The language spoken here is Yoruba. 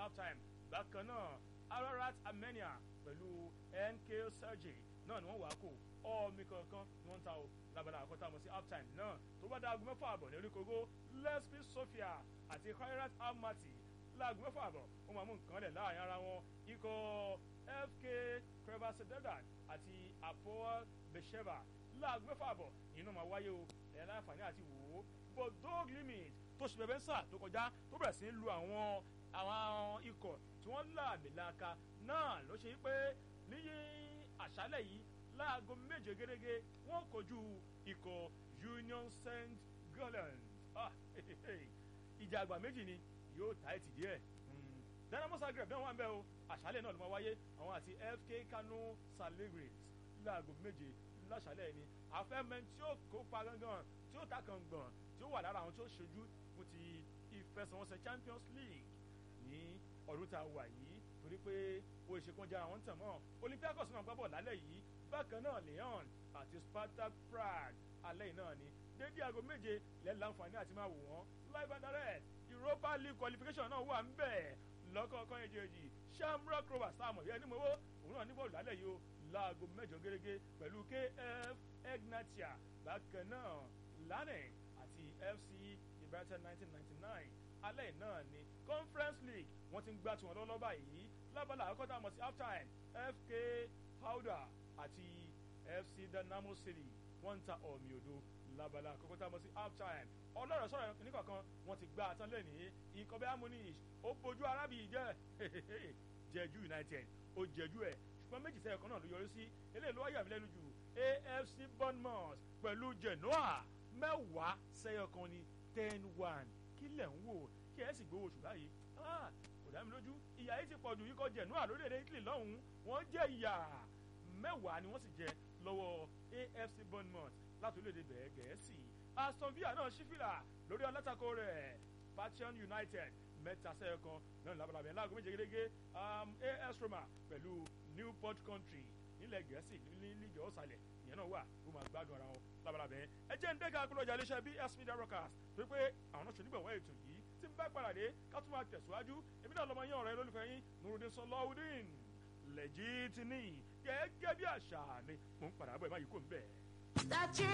halftime bákan náà ararat armenia pẹ̀lú nk sergey náà ni wọ́n wà á kó ọ̀ọ́mì kankan ni wọ́n ń ta o lábala àkọ́tà mọ̀ sí halftime náà tó bá dá aago mẹ́fà àbọ̀ ní oríkogo lesbi sofia àti khairat almaty láago mẹ́fà àbọ̀ ó máa mú nǹkan lẹ̀ láàrin ara wọn ikọ̀ fk crevacededan àti apoel besheva láago mẹ́fà àbọ̀ inú máa wáyé o ẹ̀ láǹfààní àti wò ó bodog limit tó ṣe bẹ̀bẹ̀ ń sà tó kọjá tó bẹ̀rẹ̀ sí lu àwọn àwọn ikọ̀ tí wọ́n láàmì láaka náà ló ṣe pé níyí àṣálẹ̀ yìí láago méje gẹ́gẹ́ wọ́n kojú ikọ̀ union st gallen ìjà àgbà méjì ni yóò ta ẹ̀ tì díẹ̀ dynamo zagreb náà wà ń bẹ́ o àṣálẹ̀ náà ló máa wáyé àwọn àti fk kano saligris láago méje láṣálẹ̀ ni àfẹ́mẹ́ tí ó kópa gangan tí ó ta kan gbọ̀n tí ó wà lára àwọn tí ó ṣojú fún ti ìfẹsẹ̀wọnsẹ̀ champions league ní ọdún tá a wà yìí torí pé ó ṣe kán jára wọn tàn mọ́ olympiacos náà gbábọ̀ lálẹ́ yìí bákan náà leon àti spartak prague alẹ́ yìí náà ni dédé aago méje lẹ́ẹ̀ láǹfààní àti máa wò wọ́n live and direct europa league qualification náà wà ń bẹ̀ lọ́kọ̀ọ̀kan èjèèjì shamrock rovers sáà mọ̀ yẹn ní mowó òun náà ní bọ́ọ̀lù lálẹ́ yìí o láago mẹ́jọ gẹ́gẹ́ pẹ̀lú kf egnatia bákan náà lanning àti fc ibrahim nineteen ninety nine alẹ́ náà ni conference league wọ́n ti ń gbá tiwọn lọ́lọ́ báyìí lábala àkọ́tà mọ̀ sí halftime fk hauda àti fc dynamo city wọ́n ń ta ọ̀mì odò lábala àkọ́kọ́tà mọ̀ sí halftime ọlọ́rọ̀ sọ̀rọ̀ níkọ̀ọ̀kan wọ́n ti gbá àtàn lẹ́nìí ikọ̀ bẹ́ẹ̀ amúníṣ ó bójú arábì jẹ́ jẹ́jú united ó jẹ́jú ẹ̀ ṣùgbọ́n méjì sẹ́yìn kan náà ló yọrí sí eléyìí ló wáyà mí lẹ́nu jù afc bournemouth pẹ̀lú genoa mẹ́wàá sẹ́yìn kan ní ten one kí lẹ̀ ń wò kí ẹ sì gbowó oṣù báyìí kò dá mi lójú ìyá yìí ti pọ̀jù yìí kọ́ genoa lórílẹ̀‐èdè italy lọ́hùn-ún wọ́n jẹ́ ìyà mẹ́wàá ni wọ́n sì jẹ lọ́wọ́ afc bournemouth láti orílẹ̀‐èdè bẹ̀ẹ́ gẹ̀ẹ́sì aston villa náà ṣí fìlà lórí alátakò rẹ̀ passion united mẹ́ta sẹ́yìn kan náà labalábẹ́ láago méje gẹ́gẹ́ as roma pẹ̀lú newport country nílẹ̀ gẹ̀ẹ́sì ní lígẹ̀ ọ̀sàlẹ̀ ìyẹn náà wà ó máa gbádùn ara wọn labalábẹ́ ẹ jẹ́ ń dẹ́ka akólọ́jà iléeṣẹ́ bs media rockers pé pé àwọn náà ṣonígbọ̀wọ́ ètò yìí tí ń bá paradé ká tún máa tẹ̀síwájú èmi náà lọ́mọ yín ọ̀rẹ́ lólùfẹ́ yín nurudin sọlọ́ọ̀dín lẹ́jìtìní gẹ́gẹ́ bí àṣà ni mò ń padà bọ̀ ẹ̀ má yìí kò ń bẹ̀.